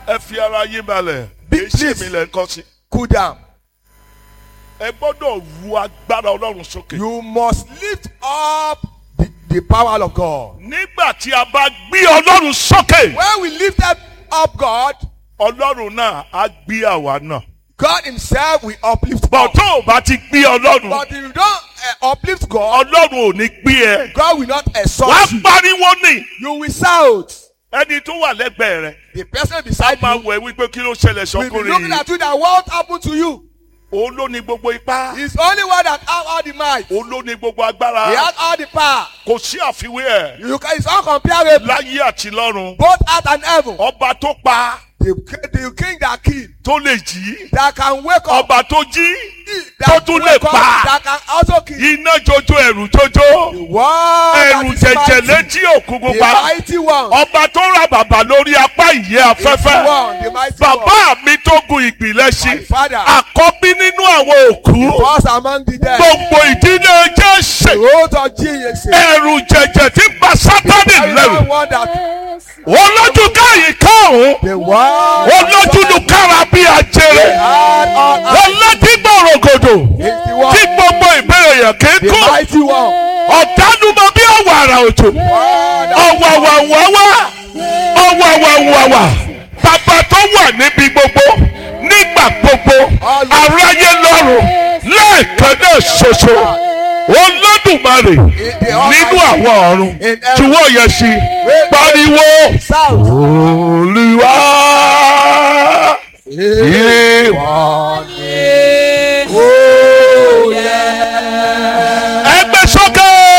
ẹ fi ara yín balẹ̀ Be kì í ṣe pleased. mi lẹ́ ń kọ́ sí. Cool down. ẹ gbọ́dọ̀ ru agbára ọlọ́run sókè. You must lift up the, the power of God. nígbà tí a bá gbé ọlọ́run sókè When we lift up, up God, ọlọ́run náà á gbé àwa náà. God Himself will uplift bọ̀ us. tó o bá ti gbé ọlọ́run But if you don't uh, uplift God, ọlọ́run ò ní gbé ẹ. God will not wàá exalt you. pariwo ní You will shout. ẹni tó wà lẹ́gbẹ̀ẹ́ rẹ̀ The person beside máa you wẹ̀ wípé kí ló ṣẹlẹ̀ will be sọkùnrin looking yìí. at you that what happened to you. òun ló ní gbogbo ipá He's only one that have all the might. òun ló ní gbogbo He agbára has all the power. kò sí àfiwé ẹ̀ You can, it's uncomparable. láyé àti lọ́run Both earth and heaven. ọba tó pa The, the king that kill, tó lè jí that can wake up, ọba tó jí that tó tún lè wake up, pa. that can also kill. iná jojo ẹ̀rù jojo The one that ẹ̀rù is jẹjẹ mighty, létí òkú the pupa mighty one, ọba tó ra bàbá lórí apá ìyẹ́ the afẹ́fẹ́ one, the mighty one, bàbá mi tó gun ìpìlẹ̀ my sí father, àkọ́bí nínú àwọn òkú was among the dead. gbogbo ìdílé The jésè road of Jesus. ẹ̀rù jẹjẹ tí ń bà sátánì I lẹ́rù don't want that. olójú káyìí káàrún The one olójú lu kára bí ajere had all olójú gbòrògòdò is the one, tí gbogbo ìbéèrè yẹn the kéékó mighty one. ọ̀dánumọ bí ọ̀wàrà òjò One that ọ̀wàwàwàwà ọ̀wàwàwàwà bàbá tó wà níbi gbogbo nígbà gbogbo aráyé lọ́rùn lẹ́ẹ̀kan náà ṣoṣo olódùmarè nínú àwọn ọ̀run tí wọ́n yẹ sí pariwo south. olùwà Ìwọ